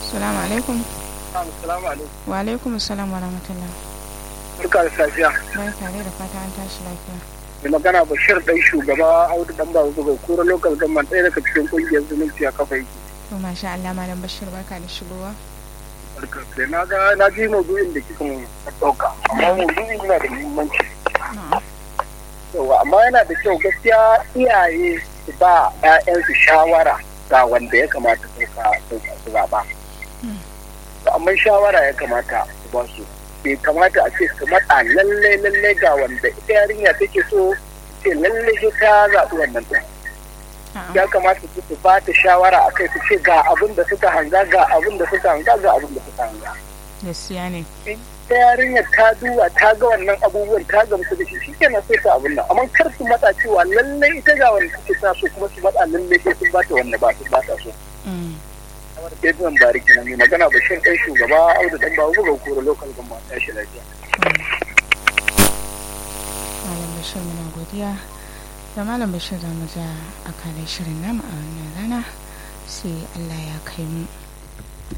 Assalamu alaikum. Assalamu alaikum. Wa alaikum assalam wa rahmatullah. Barka da safiya. Barka dai da fata an tashi lafiya. Mai magana Bashir ɗan shugaba Audu ɗan Babu Zuba Kura Local Government ɗaya daga cikin ƙungiyar zumunci a kafa yake. To masha Allah malam Bashir barka da shigowa. Barka da na ga na ji maudu'in da kika ɗauka amma maudu'in yana da muhimmanci. Na'am. Yawa amma yana da kyau gaskiya iyaye su ba 'ya'yansu shawara ga wanda ya kamata su ka su zaɓa. Amma shawara ya kamata su ba su. Bai kamata a ce su matsa lallai lallai ga wanda ita yarinya take so ce lallai sai ta zaɓi wannan ɗin. ya kamata su su ba ta shawara a kai su ce ga abin da suka hanga ga abin da suka hanga ga abin da suka hanga. Gaskiya ne. Ta yarinyar ta duba ta ga wannan abubuwan ta gamsu da shi shi kenan sai ta abin nan amma kar su matsa cewa lallai ita ga wanda suke sa so kuma su matsa lallai sai sun ba ta wanda ba su ba ta so. Kamar ke zuwan bariki na mai magana bashir ɗan shugaba audu ɗan babu buga kura lokal gama ta shi lafiya. Malam Bashir muna godiya. da malam bashir za mu ja a kanin shirin namu a wannan rana sai allah ya kai mu